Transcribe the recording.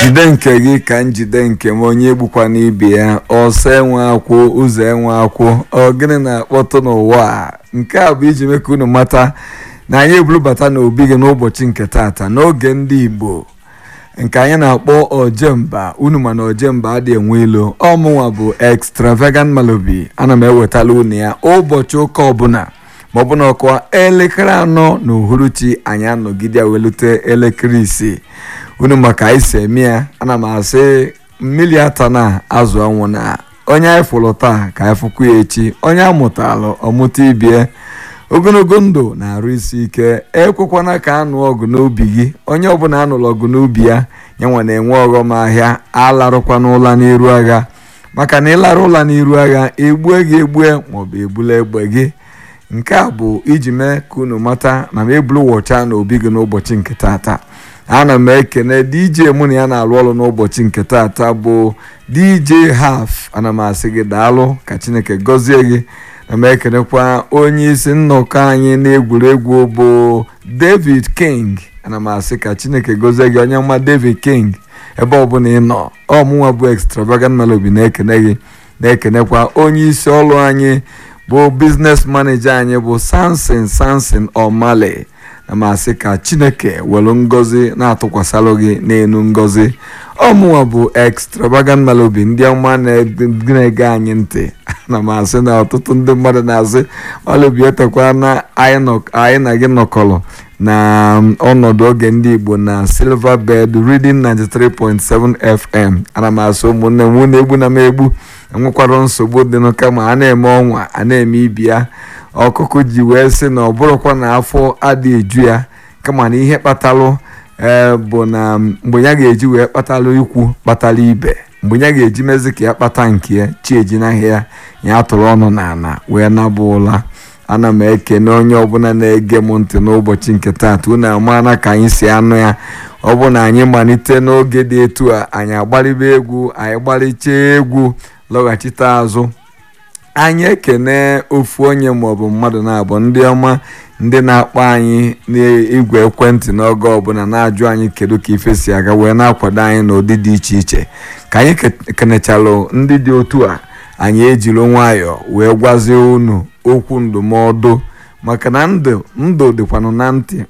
jide nke gị ka njide nke m onye egbukwana ibe ya ọsọ enwe akwụ ụzọ enwe akwụ ọ gịnị na-akpọtụ n'ụwa a nke a bụ iji mee ka unu mata na anyị ebulubata n'obi gị n'ụbọchị nke taata n'oge ndị igbo nke anyị na-akpọ ojemba unu mana ojemba adị enwe ilo ọmụnwa bụ extravagant malobi ana m ewetala unu ya ụbọchị ụka ọbụla ma ọ bụ na ọkwa elekere anọ na uhuruchi anyị anọgide welute elekere isii unu maka anyị si eme ya ana m asị mmiri ata na azụ ọnwụ na onye anyị fụrụ taa ka anyị fụkwu ya echi onye amụtalụ ọmụta ibie ogologo ndụ na-arụ isi ike ekwekwana ka anụ ọgụ n'ubi gị onye ọbụla anụrụ ọgụ n'ubi ya nyanwa na-enwe ọghọm ahịa alarụkwana ụla n'iru agha maka na ịlara ụla n'iru agha egbue gị egbue maọbụ egbula egbe gị nke a bụ iji mee ka unu mata na m ebulu wọcha na obi gị n'ụbọchị nke taata ana m ekene dj mụ na ya na-alụ ọrụ n'ụbọchị nke taata bụ dj haf ana m asị gị daalụ ka chineke gọzie gị na m ekenekwa onye isi nnọkọ anyị n'egwuregwu bụ david king ana m asị ka chineke gọzie gị onye ọma david king ebe ọbụla ị nọ ọmụnwa bụ extravagant melody na-ekene gị na-ekenekwa onye isi ọrụ anyị bụ biznes maneja anyị bụ samson samson omale na m asị ka chineke welu ngọzi na-atụkwasịlụ gị n'elu ngọzi ọmụnwa bụ extravagant melody ndị ọma na-ege anyị ntị na m asị na ọtụtụ ndị mmadụ na-asị ọlụbi etekwa na anyị na gị nọkọrọ na ọnọdụ oge ndị igbo na silver bed reading 93.7 fm ana m asị ụmụnne m na egbu na m egbu enwekwara nsogbu dịnụ kama a na-eme ọnwa a na-eme ibi ya ọkụkụ ji wee sị na ọ bụrụkwa na afọ adị eju ya kama na ihe kpatalụ ee bụ na mgbe ya ga-eji wee kpatalụ ikwu kpatala ibe mgbe ya ga-eji mezi ka ya kpata nke ya chi ejinaghị ya ya tụrụ ọnụ n'ala wee nabụ ụla ana m ekene onye ọbụla na-ege m ntị n'ụbọchị nke taata unu amaana ka anyị si anụ ya ọ bụ na anyị malite n'oge dị etu a anyị agbaliba egwu anyị gbalichaa egwu lọghachite azụ anyị ekene ofu onye maọbụ mmadụ na-abụ ndị ọma ndị na-akpọ anyị n'igwe ekwentị n'oge ọbụla na-ajụ anyị kedu ka ife si aga wee na-akwado anyị n'ụdị dị iche iche ka anyị kenechalụ ndị dị otu a anyị ejiri nwayọọ wee gwazie unu okwu ndụmọdụ maka na ndụ ndụ dịkwanụ na ntị